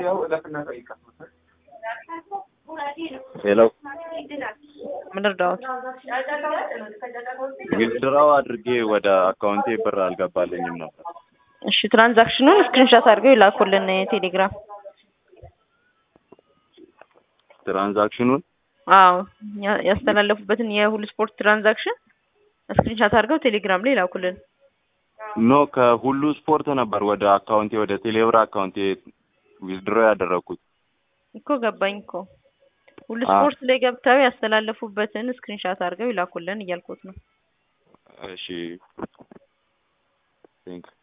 ሄሎ ምን እርዳዎት? ዊዝድራው አድርጌ ወደ አካውንቴ ብር አልገባልኝም ነበር። እሺ ትራንዛክሽኑን ስክሪንሾት አድርገው ይላኩልን ቴሌግራም። ትራንዛክሽኑን አዎ ያ- ያስተላለፉበትን የሁሉ ስፖርት ትራንዛክሽን ስክሪንሾት አድርገው ቴሌግራም ላይ ይላኩልን። ኖ ከሁሉ ስፖርት ነበር ወደ አካውንቴ ወደ ቴሌብር አካውንቴ ዊዝድሮ ያደረግኩት። እኮ ገባኝ እኮ ሁሉ አ- ስፖርት ላይ ገብተው ያስተላለፉበትን ስክሪንሾት አድርገው ይላኩልን እያልኩት ነው። እሺ ቴንክ